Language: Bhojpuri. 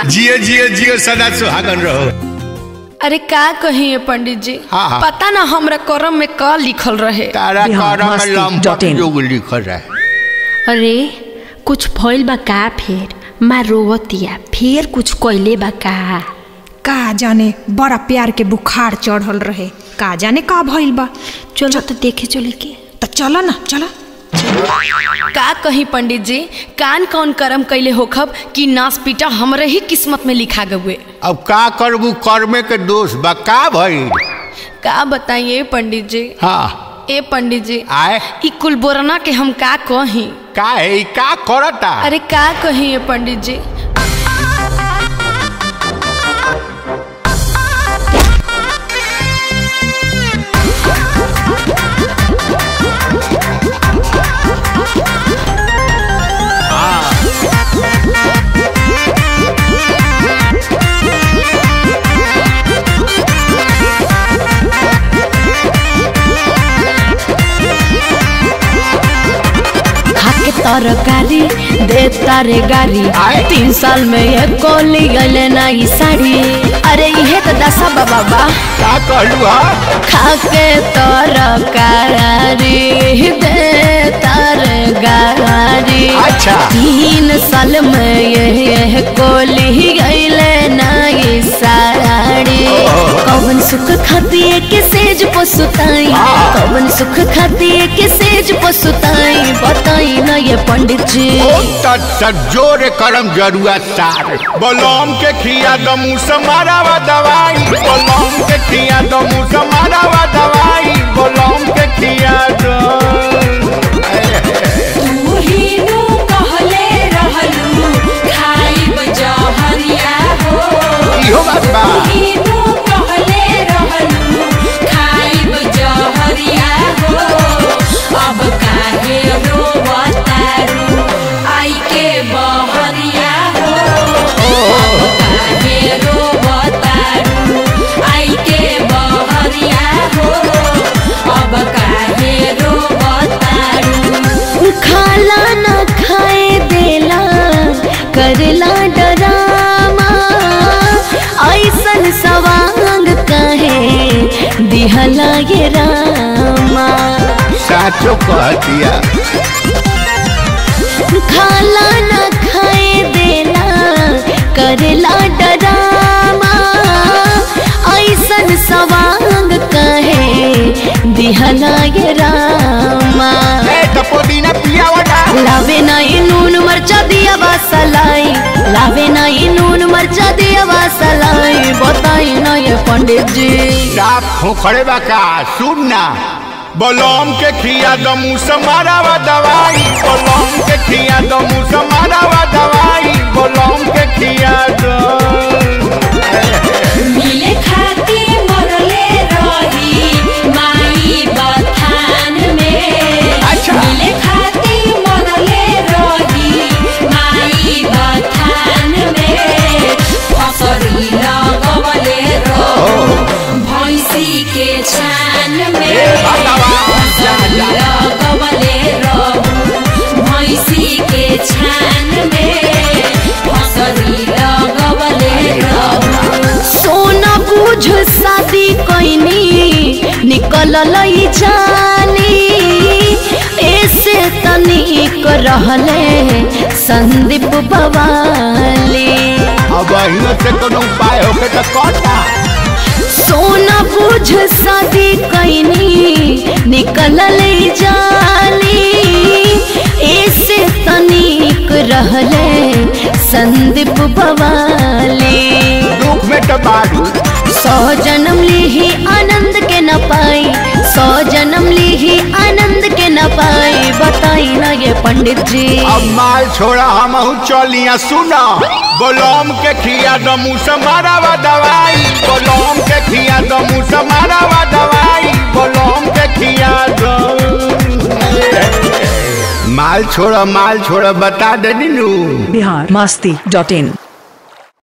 जियो जियो जियो सदा सुहागन रहो अरे का कहिए पंडित जी हाँ, हाँ। पता ना हमरा करम में का लिखल रहे तारा बिहार करम में मस्ती लंपट dot in. जोग लिखल रहे अरे कुछ भइल बा का फेर माँ रोवतिया फेर कुछ कइले बा का का जाने बड़ा प्यार के बुखार चढ़ल रहे का जाने का भइल बा चलो तो देखे चले के तो चलो ना चलो का कही पंडित जी कान कौन करम कैले होखब कि नास पीटा हमरे ही किस्मत में लिखा गए अब का करबू कर्मे के दोष बा का भइल का बताइए पंडित जी हाँ ए पंडित जी आए ई कुल बोरना के हम का कही का है ई का करता अरे का कहिए पंडित जी खाके तरकारी दे तारे गारी आए। तीन साल में ये कोली गले ना ई साड़ी अरे इहे तो दशा बा बाबा का कहलू हा खाके तरकारी दे तारे गारी अच्छा। तीन साल में ये ये कोली गले ना ई साड़ी कौन सुख खातिए के सेज पसुताई हाँ। कौन सुख खातिए के सेज पसुताई बताई ना ये पंडित जी ओ तत तत जोरे करम जरुआ सार बलम के खिया दमू समारावा दवाई बलम के खिया दमू समारावा दवाई बलम के खिया दम इहो बात बा खाला ना खाए देला करला डरामा ऐसन सवांग कहे दिहला ये रामा साचो कह दिया खाला ना खाए देला करला डरामा ऐसन सवांग कहे दिहला ये रामा ए टपोदीना पिया वटा लावे नाही नून मरचा दिया वासलाई लावे नाही नून मरचा दिया वासलाई बताई ना ये पंडित जी साफ खोखड़े बा का सुन ना बलम के खिया दमू समारावा दवाई बलम के खिया दमू समारावा दवाई बलम के खिया दम मिले खाती मरले रही माई बथान में अच्छा। मिले खाती मरले रही माई बथान में फसरी लगवले रहो भैंसी के छान में भगवान, फसरी लगवले रहो भैंसी के छान में फसरी लगवले रहो सोना बूझ शादी कैनी निकल लई जानी ऐसे तनिक रहले संदीप बवाली अब अहियों से कोनो उपाय होके तो कहता सोना बूझ शादी कैनी निकल जाली ऐसे तनिक रहले संदीप बवाली दुख में तो बारू सौ जन्म ली आनंद के न पाई सौ जन्म ली आनंद के न पाई बताई ना ये पंडित जी अब माल छोड़ा हम चलिया सुना बलम के खिया दमू समारावा दवाई बलम के खिया दमू समारावा दवाई बलम के खिया दम माल छोड़ा माल छोड़ा बता दे नीनू बिहार मस्ती डॉट इन